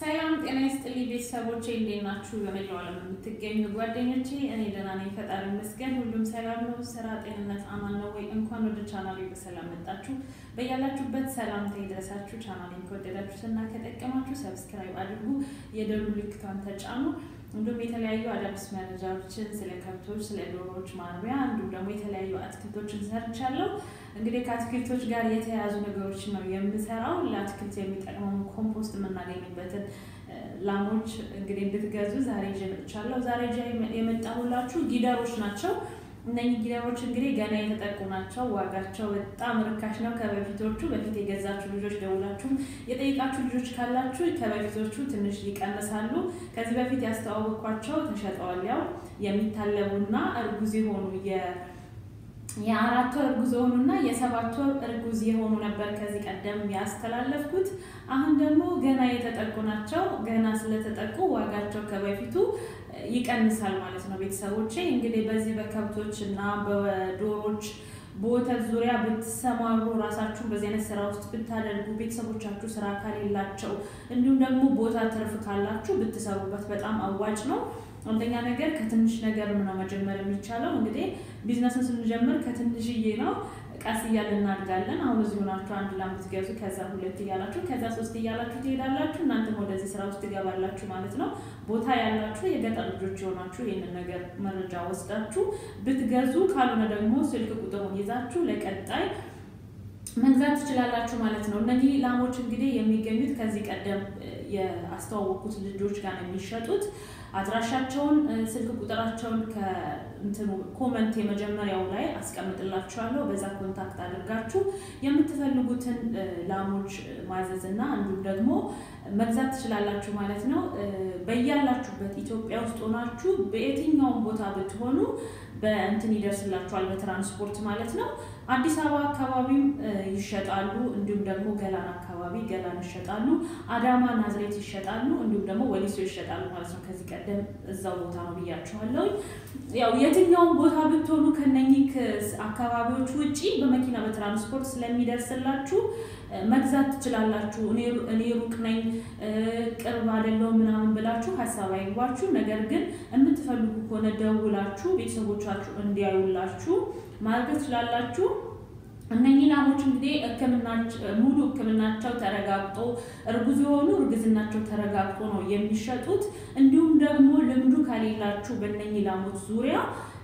ሰላም ጤና ይስጥልኝ ቤተሰቦቼ፣ እንዴት ናችሁ? በመላው ዓለም የምትገኙ ጓደኞቼ፣ እኔ ደህና ነኝ፣ ፈጣሪ ይመስገን። ሁሉም ሰላም ነው። ስራ፣ ጤንነት አማን ነው ወይ? እንኳን ወደ ቻናሌ በሰላም መጣችሁ። በያላችሁበት ሰላምታ ይድረሳችሁ። ቻናሌን ከወደዳችሁትና ከጠቀማችሁ ሰብስክራይብ አድርጉ፣ የደወል ምልክቷን ተጫኑ። እንዲሁም የተለያዩ አዳዲስ መረጃዎችን ስለ ከብቶች፣ ስለ ዶሮዎች ማርቢያ እንዲሁም ደግሞ የተለያዩ አትክልቶችን ሰርቻለሁ። እንግዲህ ከአትክልቶች ጋር የተያያዙ ነገሮች ነው የምሰራው። ለአትክልት የሚጠቅመውን ኮምፖስት የምናገኝበትን ላሞች እንግዲህ እንድትገዙ ዛሬ ይዤ መጥቻለሁ። ዛሬ ይዤ የመጣሁላችሁ ጊደሮች ናቸው። እነኚህ ጊደሮች እንግዲህ ገና የተጠቁ ናቸው። ዋጋቸው በጣም ርካሽ ነው ከበፊቶቹ። በፊት የገዛችሁ ልጆች ደውላችሁም የጠይቃችሁ ልጆች ካላችሁ ከበፊቶቹ ትንሽ ይቀንሳሉ። ከዚህ በፊት ያስተዋወቅኳቸው ተሸጠዋል። ያው የሚታለቡና እርጉዝ የሆኑ የአራት ወር እርጉዝ የሆኑና የሰባት ወር እርጉዝ የሆኑ ነበር ከዚህ ቀደም ያስተላለፍኩት። አሁን ደግሞ ገና የተጠቁ ናቸው። ገና ስለተጠቁ ዋጋቸው ከበፊቱ ይቀንሳል ማለት ነው። ቤተሰቦቼ እንግዲህ በዚህ በከብቶች እና በዶሮች በወተት ዙሪያ ብትሰማሩ ራሳችሁን በዚህ አይነት ስራ ውስጥ ብታደርጉ ቤተሰቦቻችሁ ስራ ከሌላቸው እንዲሁም ደግሞ ቦታ ትርፍ ካላችሁ ብትሰሩበት በጣም አዋጭ ነው። አንደኛ ነገር ከትንሽ ነገር ነው መጀመር የሚቻለው። እንግዲህ ቢዝነስን ስንጀምር ከትንሽዬ ነው። ቀስ እያልን እናድጋለን። አሁን እዚህ ሆናችሁ አንድ ላም ብትገዙ ከዛ ሁለት እያላችሁ ከዛ ሶስት እያላችሁ ትሄዳላችሁ። እናንተም ወደዚህ ስራ ውስጥ ትገባላችሁ ማለት ነው። ቦታ ያላችሁ የገጠር ልጆች የሆናችሁ ይህንን ነገር መረጃ ወስዳችሁ ብትገዙ፣ ካልሆነ ደግሞ ስልክ ቁጥሩን ይዛችሁ ለቀጣይ መግዛት ትችላላችሁ ማለት ነው። እነዚህ ላሞች እንግዲህ የሚገኙት ከዚህ ቀደም የአስተዋወቁት ልጆች ጋር ነው የሚሸጡት። አድራሻቸውን ስልክ ቁጥራቸውን ከእንትኑ ኮመንት የመጀመሪያው ላይ አስቀምጥላችኋለሁ። በዛ ኮንታክት አድርጋችሁ የምትፈልጉትን ላሞች ማዘዝ እና እንዲሁም ደግሞ መግዛት ትችላላችሁ ማለት ነው። በያላችሁበት ኢትዮጵያ ውስጥ ሆናችሁ በየትኛውም ቦታ ብትሆኑ በእንትን ይደርስላችኋል፣ በትራንስፖርት ማለት ነው። አዲስ አበባ አካባቢም ይሸጣሉ። እንዲሁም ደግሞ ገላን አካባቢ ገላን ይሸጣሉ። አዳማ፣ ናዝሬት ይሸጣሉ። እንዲሁም ደግሞ ወሊሶ ይሸጣሉ ማለት ነው። ከዚህ ቀደም እዛው ቦታ ነው ብያችኋለሁ። ያው የትኛውም ቦታ ብትሆኑ ከነኚህ አካባቢዎች ውጪ በመኪና በትራንስፖርት ስለሚደርስላችሁ መግዛት ትችላላችሁ። እኔ ሩቅ ነኝ ቅርብ አይደለሁም ምናምን ብላችሁ ሀሳብ አይግባችሁ። ነገር ግን የምትፈልጉ ከሆነ ደውላችሁ ቤተሰቦቻችሁ እንዲያዩላችሁ ማድረግ ትችላላችሁ። እነኚህ ላሞች እንግዲህ ሙሉ ሕክምናቸው ተረጋግጦ እርጉዝ የሆኑ እርግዝናቸው ተረጋግጦ ነው የሚሸጡት። እንዲሁም ደግሞ ልምዱ ከሌላችሁ በእነኚህ ላሞች ዙሪያ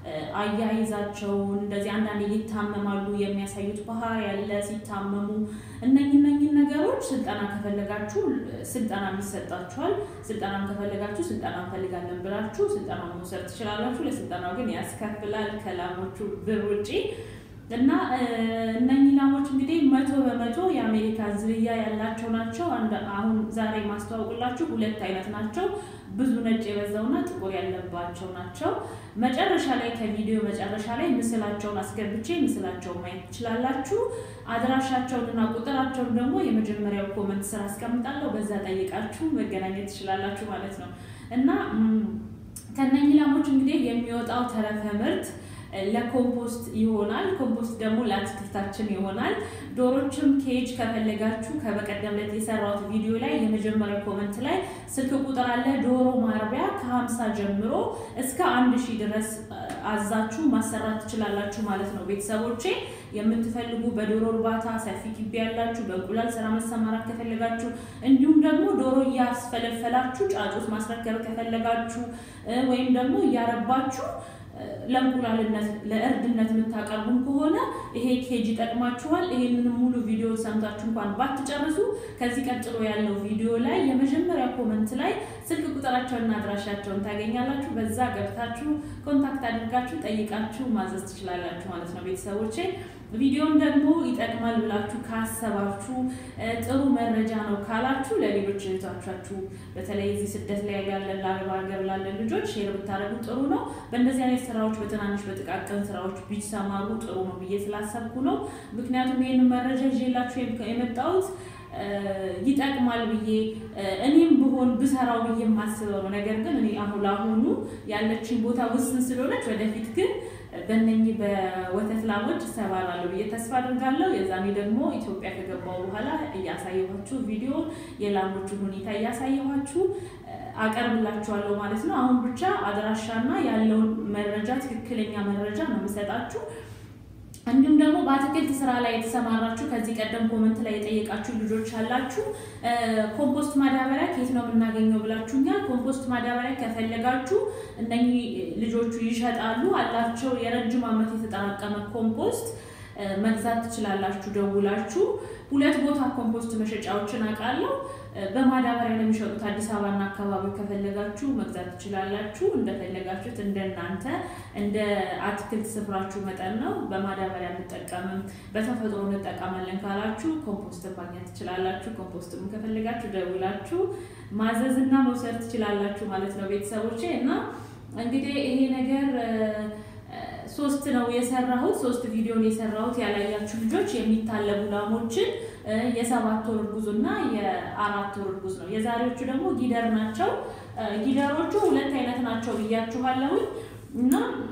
አያይዛቸውን እንደዚህ አንዳንድ ይታመማሉ የሚያሳዩት ባህሪ ያለ ሲታመሙ እነኝ እነኝን ነገሮች ስልጠና ከፈለጋችሁ ስልጠና የሚሰጣችኋል። ስልጠናም ከፈለጋችሁ ስልጠና እንፈልጋለን ብላችሁ ስልጠና መውሰድ ትችላላችሁ። ለስልጠናው ግን ያስከፍላል ከላሞቹ ብር ውጪ እና እነኚህ ላሞች እንግዲህ መቶ በመቶ የአሜሪካ ዝርያ ያላቸው ናቸው። አሁን ዛሬ ማስተዋወቁላችሁ ሁለት አይነት ናቸው። ብዙ ነጭ የበዛውና ጥቁር ያለባቸው ናቸው። መጨረሻ ላይ ከቪዲዮ መጨረሻ ላይ ምስላቸውን አስገብቼ ምስላቸውን ማየት ትችላላችሁ። አድራሻቸውንና ቁጥራቸውን ደግሞ የመጀመሪያው ኮመንት ስራ አስቀምጣለሁ። በዛ ጠይቃችሁ መገናኘት ትችላላችሁ ማለት ነው እና ከነኚህ ላሞች እንግዲህ የሚወጣው ተረፈ ምርት ለኮምፖስት ይሆናል። ኮምፖስት ደግሞ ለአትክልታችን ይሆናል። ዶሮችም ኬጅ ከፈለጋችሁ ከበቀደም ዕለት የሰራሁት ቪዲዮ ላይ የመጀመሪያው ኮመንት ላይ ስልክ ቁጥር አለ። ዶሮ ማርቢያ ከሀምሳ ጀምሮ እስከ አንድ ሺህ ድረስ አዛችሁ ማሰራት ትችላላችሁ ማለት ነው። ቤተሰቦቼ የምትፈልጉ በዶሮ እርባታ ሰፊ ግቢ ያላችሁ፣ በእንቁላል ስራ መሰማራት ከፈለጋችሁ፣ እንዲሁም ደግሞ ዶሮ እያስፈለፈላችሁ ጫጩት ማስረከብ ከፈለጋችሁ ወይም ደግሞ እያረባችሁ ለእንቁላልነት ለእርድነት የምታቀርቡም ከሆነ ይሄ ኬጅ ይጠቅማችኋል። ይሄንን ሙሉ ቪዲዮ ሰምታችሁ እንኳን ባትጨርሱ ከዚህ ቀጥሎ ያለው ቪዲዮ ላይ የመጀመሪያ ኮመንት ላይ ስልክ ቁጥራቸውንና አድራሻቸውን ታገኛላችሁ። በዛ ገብታችሁ ኮንታክት አድርጋችሁ ጠይቃችሁ ማዘዝ ትችላላችሁ ማለት ነው ቤተሰቦቼ። ቪዲዮን ደግሞ ይጠቅማል ብላችሁ ካሰባችሁ ጥሩ መረጃ ነው ካላችሁ ለሌሎች እህቶቻችሁ በተለይ እዚህ ስደት ላይ ያለን ለአረብ ሀገር ላለን ልጆች ሼር ብታደርጉ ጥሩ ነው። በእንደዚህ አይነት ስራዎች በትናንሽ በጥቃቅን ስራዎች ቢሰማሩ ጥሩ ነው ብዬ ስላሰብኩ ነው። ምክንያቱም ይህን መረጃ ይዤላችሁ የመጣሁት ይጠቅማል ብዬ እኔም ብሆን ብሰራው ብዬ የማስበው ነው። ነገር ግን እኔ አሁን ለአሁኑ ያለችን ቦታ ውስን ስለሆነች ወደፊት ግን በእነኚህ በወተት ላሞች እሰማራለሁ ብዬ ተስፋ አድርጋለሁ። የዛኔ ደግሞ ኢትዮጵያ ከገባው በኋላ እያሳየኋችሁ ቪዲዮ የላሞቹን ሁኔታ እያሳየኋችሁ አቀርብላችኋለሁ ማለት ነው። አሁን ብቻ አድራሻና ያለውን መረጃ ትክክለኛ መረጃ ነው የምሰጣችሁ። እንዲሁም ደግሞ በአትክልት ስራ ላይ የተሰማራችሁ ከዚህ ቀደም ኮመንት ላይ የጠየቃችሁ ልጆች አላችሁ። ኮምፖስት ማዳበሪያ ከየት ነው የምናገኘው ብላችሁኛል። ኮምፖስት ማዳበሪያ ከፈለጋችሁ እነኚህ ልጆቹ ይሸጣሉ አላቸው። የረጅም ዓመት የተጠራቀመ ኮምፖስት መግዛት ትችላላችሁ ደውላችሁ። ሁለት ቦታ ኮምፖስት መሸጫዎችን አውቃለሁ። በማዳበሪያ ነው የሚሸጡት። አዲስ አበባና አካባቢው ከፈለጋችሁ መግዛት ትችላላችሁ። እንደፈለጋችሁት እንደናንተ እንደ አትክልት ስፍራችሁ መጠን ነው። በማዳበሪያ እንጠቀምም በተፈጥሮ እንጠቀማለን ካላችሁ ኮምፖስት ማግኘት ትችላላችሁ። ኮምፖስትም ከፈለጋችሁ ደውላችሁ ማዘዝና መውሰድ ትችላላችሁ ማለት ነው ቤተሰቦቼ እና እንግዲህ ይሄ ነገር ሶስት ነው የሰራሁት። ሶስት ቪዲዮን የሰራሁት ያላያችሁ ልጆች የሚታለቡ ላሞችን የሰባት ወር እርጉዝ እና የአራት ወር እርጉዝ ነው። የዛሬዎቹ ደግሞ ጊደር ናቸው። ጊደሮቹ ሁለት አይነት ናቸው ብያችኋለሁኝ እና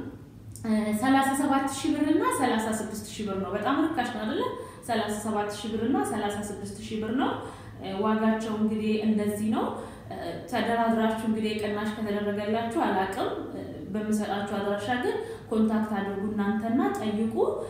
ሰላሳ ሰባት ሺህ ብር እና ሰላሳ ስድስት ሺህ ብር ነው። በጣም ርካሽ ነው አይደለ? ሰላሳ ሰባት ሺህ ብር እና ሰላሳ ስድስት ሺህ ብር ነው። ዋጋቸው እንግዲህ እንደዚህ ነው። ተደራድራችሁ እንግዲህ ቅናሽ ከተደረገላችሁ አላቅም። በምሰጣችሁ አድራሻ ግን ኮንታክት አድርጉ እናንተና ጠይቁ።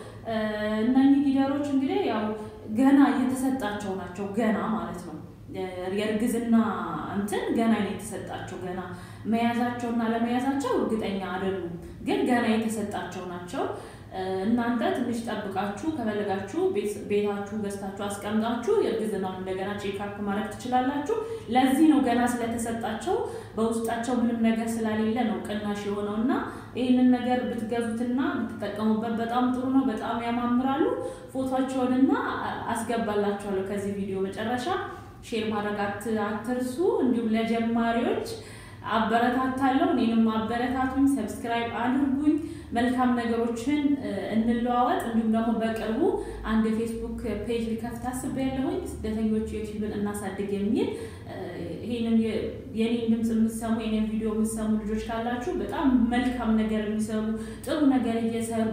እነኚህ ጊደሮች እንግዲህ ያው ገና እየተሰጣቸው ናቸው። ገና ማለት ነው የእርግዝና እንትን ገና ነው የተሰጣቸው። ገና መያዛቸውና ለመያዛቸው እርግጠኛ አይደሉም፣ ግን ገና የተሰጣቸው ናቸው። እናንተ ትንሽ ጠብቃችሁ ከፈለጋችሁ ቤታችሁ ገዝታችሁ አስቀምጣችሁ የእርግዝናውን እንደገና ቼክአፕ ማድረግ ትችላላችሁ። ለዚህ ነው ገና ስለተሰጣቸው በውስጣቸው ምንም ነገር ስላሌለ ነው ቅናሽ የሆነው እና ይህንን ነገር ብትገዙትና ብትጠቀሙበት በጣም ጥሩ ነው። በጣም ያማምራሉ። ፎቶቸውንና አስገባላችኋለሁ ከዚህ ቪዲዮ መጨረሻ። ሼር ማድረግ አትርሱ። እንዲሁም ለጀማሪዎች አበረታታለሁ። እኔንም አበረታቱኝ፣ ሰብስክራይብ አድርጉኝ። መልካም ነገሮችን እንለዋወጥ። እንዲሁም ደግሞ በቅርቡ አንድ የፌስቡክ ፔጅ ሊከፍት አስቤያለሁኝ። ስደተኞች ዩቲዩብን እናሳድግ የሚል ይህንን የኔን ድምፅ የምትሰሙ የኔን ቪዲዮ የምትሰሙ ልጆች ካላችሁ በጣም መልካም ነገር የሚሰሩ ጥሩ ነገር እየሰሩ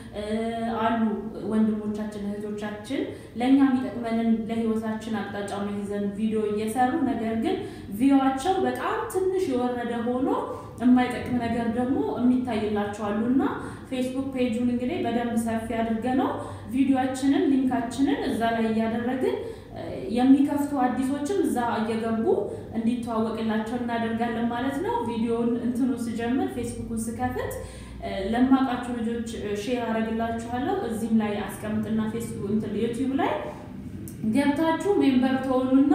አሉ ወንድሞቻችን እህቶቻችን፣ ለእኛ የሚጠቅመንን ለህይወታችን አቅጣጫ ይዘን ቪዲዮ እየሰሩ ነገር ግን ቪዲዮቸው በጣም ትንሽ የወረደ ሆኖ የማይጠቅም ነገር ደግሞ የሚታይላቸው አሉ እና ፌስቡክ ፔጁን እንግዲህ በደንብ ሰፊ አድርገ ነው ቪዲዮችንን ሊንካችንን እዛ ላይ እያደረግን የሚከፍቱ አዲሶችም እዛ እየገቡ እንዲተዋወቅላቸው እናደርጋለን ማለት ነው። ቪዲዮውን እንትኑ ስጀምር ፌስቡኩን ስከፍት ለማውቃችሁ ልጆች ሼር አደርግላችኋለሁ። እዚህም ላይ አስቀምጥና ፌስቡክ ዩቲዩብ ላይ ገብታችሁ ሜምበር ትሆኑና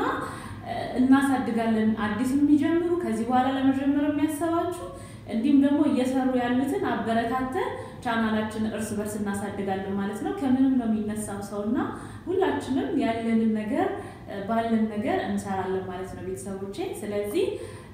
እናሳድጋለን። አዲስ የሚጀምሩ ከዚህ በኋላ ለመጀመር የሚያሰባችሁ እንዲሁም ደግሞ እየሰሩ ያሉትን አበረታተን ቻናላችን እርስ በርስ እናሳድጋለን ማለት ነው። ከምንም ነው የሚነሳው ሰውና ሁላችንም ያለንን ነገር ባለን ነገር እንሰራለን ማለት ነው ቤተሰቦቼ። ስለዚህ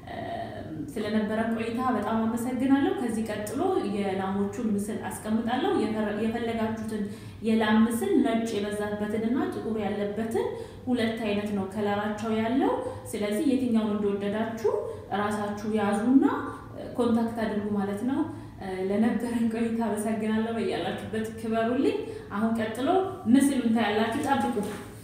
ስለነበረን ቆይታ በጣም አመሰግናለሁ። ከዚህ ቀጥሎ የላሞቹን ምስል አስቀምጣለሁ። የፈለጋችሁትን የላም ምስል ነጭ የበዛበትንና ጥቁር ያለበትን ሁለት አይነት ነው ከለራቸው ያለው። ስለዚህ የትኛውን እንደወደዳችሁ እራሳችሁ ያዙና ኮንታክት አድርጉ ማለት ነው። ለነበረን ቆይታ አመሰግናለሁ። በያላችሁበት ክበሩልኝ። አሁን ቀጥሎ ምስሉን ታያላችሁ፣ ጠብቁ።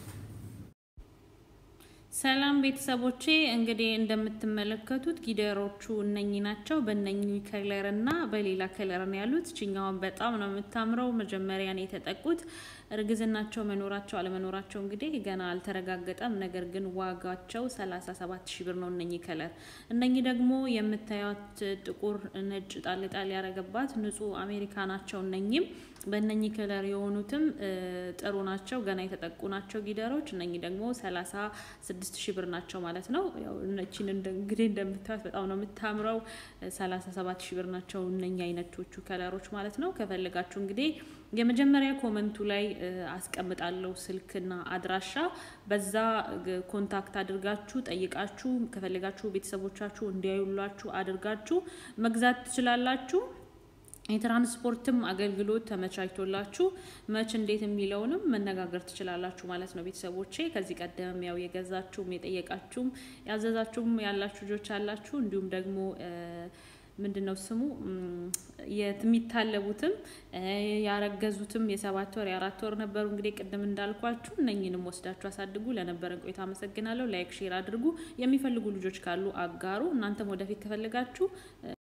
ሰላም ቤተሰቦቼ፣ እንግዲህ እንደምትመለከቱት ጊደሮቹ እነኚህ ናቸው። በእነኚህ ከለር እና በሌላ ከለር ነው ያሉት። ችኛዋን በጣም ነው የምታምረው። መጀመሪያ ነው የተጠቁት። እርግዝናቸው መኖራቸው አለመኖራቸው እንግዲህ ገና አልተረጋገጠም። ነገር ግን ዋጋቸው 37 ሺ ብር ነው እነኚህ ከለር። እነኚህ ደግሞ የምታዩት ጥቁር ነጭ ጣል ጣል ያረገባት ንጹህ አሜሪካ ናቸው። እነኚህም በእነኚህ ከለር የሆኑትም ጥሩ ናቸው። ገና የተጠቁ ናቸው ጊደሮች። እነኚህ ደግሞ 36 ሺ ብር ናቸው ማለት ነው። ያው እነቺን እንግዲህ እንደምታዩት በጣም ነው የምታምረው። 37 ሺ ብር ናቸው እነኚህ አይነቶቹ ከለሮች ማለት ነው። ከፈለጋችሁ እንግዲህ የመጀመሪያ ኮመንቱ ላይ አስቀምጣለሁ ስልክና አድራሻ። በዛ ኮንታክት አድርጋችሁ ጠይቃችሁ ከፈለጋችሁ ቤተሰቦቻችሁ እንዲያዩላችሁ አድርጋችሁ መግዛት ትችላላችሁ። የትራንስፖርትም አገልግሎት ተመቻችቶላችሁ መች እንዴት የሚለውንም መነጋገር ትችላላችሁ ማለት ነው ቤተሰቦቼ። ከዚህ ቀደም ያው የገዛችሁም የጠየቃችሁም ያዘዛችሁም ያላችሁ ልጆች አላችሁ። እንዲሁም ደግሞ ምንድን ነው ስሙ የሚታለቡትም ያረገዙትም የሰባት ወር የአራት ወር ነበሩ። እንግዲህ ቅድም እንዳልኳችሁ እነኝንም ወስዳችሁ አሳድጉ። ለነበረን ቆይታ አመሰግናለሁ። ላይክ ሼር አድርጉ። የሚፈልጉ ልጆች ካሉ አጋሩ። እናንተም ወደፊት ከፈለጋችሁ